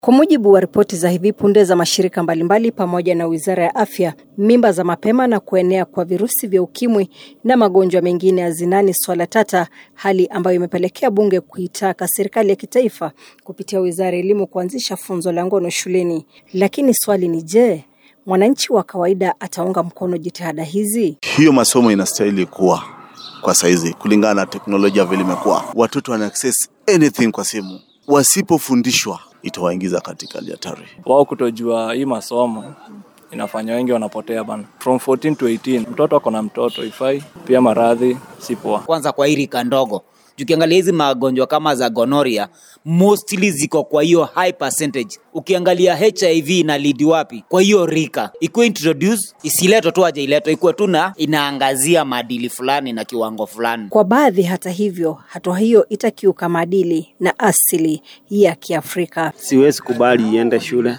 Kwa mujibu wa ripoti za hivi punde za mashirika mbalimbali pamoja na Wizara ya Afya, mimba za mapema na kuenea kwa virusi vya ukimwi na magonjwa mengine ya zinani swala tata, hali ambayo imepelekea bunge kuitaka serikali ya kitaifa kupitia Wizara ya Elimu kuanzisha funzo la ngono shuleni. Lakini swali ni je, mwananchi wa kawaida ataunga mkono jitihada hizi? Hiyo masomo inastahili kuwa kwa saizi, kulingana na teknolojia vile imekuwa. Watoto wana access anything kwa simu, wasipofundishwa itawaingiza katika hali hatari. Wao kutojua hii masomo inafanya wengi wanapotea bana. From 14 to 18 mtoto ako na mtoto ifai, pia maradhi si poa. Kwanza kwa hii rika ndogo, tukiangalia hizi magonjwa kama za gonoria mostly ziko kwa hiyo high percentage. Ukiangalia HIV ina lead wapi? Kwa hiyo rika ikuwe introduce, isiletwe tu aje iletwe, ikuwe tu na inaangazia maadili fulani na kiwango fulani. Kwa baadhi, hata hivyo, hatua hiyo itakiuka maadili na asili ya Kiafrika. Siwezi kubali iende shule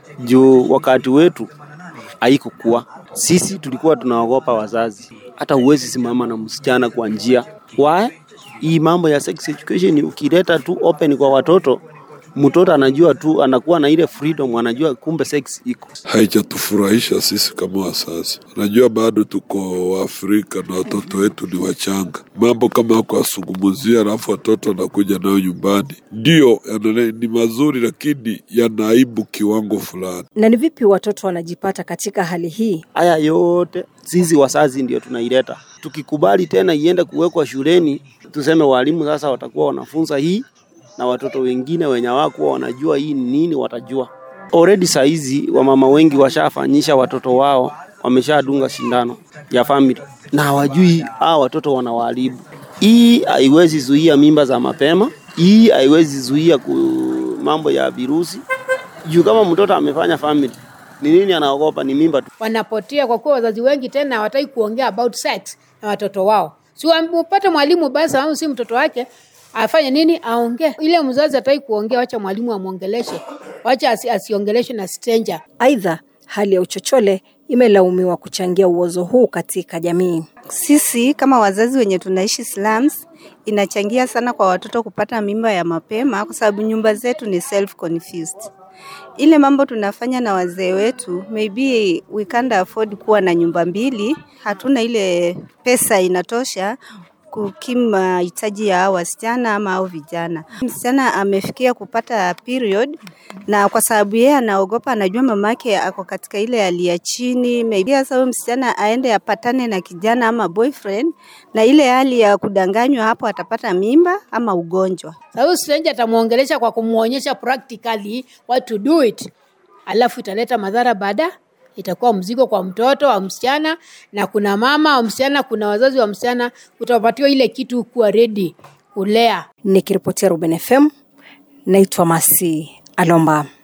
juu wakati wetu haikukuwa. Sisi tulikuwa tunaogopa wazazi, hata huwezi simama na msichana kwa njia. Why? Hii mambo ya sex education ukileta tu open kwa watoto, mtoto anajua tu, anakuwa na ile freedom, anajua kumbe sex iko. Haijatufurahisha sisi kama wazazi. Najua bado tuko Waafrika na watoto wetu ni wachanga. Mambo kama kuwasungumuzia, alafu watoto wanakuja nayo nyumbani, ndio yana- ni mazuri, lakini yanaibu kiwango fulani. Na ni vipi watoto wanajipata katika hali hii? Haya yote sisi wazazi ndio tunaileta. Tukikubali tena iende kuwekwa shuleni, tuseme walimu sasa watakuwa wanafunza hii na watoto wengine wenye hawakuwa wanajua hii ni nini watajua. Already saa hizi wamama wengi washafanyisha watoto wao, wameshadunga shindano ya family na hawajui hawa watoto wanawaharibu. Hii haiwezi zuia mimba za mapema, hii haiwezi zuia ku mambo ya virusi juu kama mtoto amefanya family ni nini anaogopa? Ni mimba tu. wanapotea kwa kuwa wazazi wengi tena hawataki kuongea about sex na watoto wao. Si upate mwalimu basi, au si mtoto wake afanye nini, aongee. Ile mzazi hataki kuongea, wacha mwalimu amwongeleshe, wacha asi, asiongeleshe na stranger. Aidha, hali ya uchochole imelaumiwa kuchangia uozo huu katika jamii. Sisi kama wazazi wenye tunaishi slums, inachangia sana kwa watoto kupata mimba ya mapema, kwa sababu nyumba zetu ni self confused. Ile mambo tunafanya na wazee wetu, maybe we can't afford kuwa na nyumba mbili, hatuna ile pesa inatosha kukimu mahitaji ya hao wasichana ama au vijana. Msichana amefikia kupata period, na kwa sababu yeye anaogopa, anajua mamake ako katika ile hali ya chini, maybe sasa huyo msichana aende apatane na kijana ama boyfriend, na ile hali ya kudanganywa, hapo atapata mimba ama ugonjwa. Sasa stranger atamuongelesha kwa kumuonyesha practically what to do it, alafu italeta madhara baada itakuwa mzigo kwa mtoto wa msichana na kuna mama wa msichana, kuna wazazi wa msichana, utapatiwa ile kitu kuwa ready kulea. Nikiripotia Ruben FM, naitwa Masi Alomba.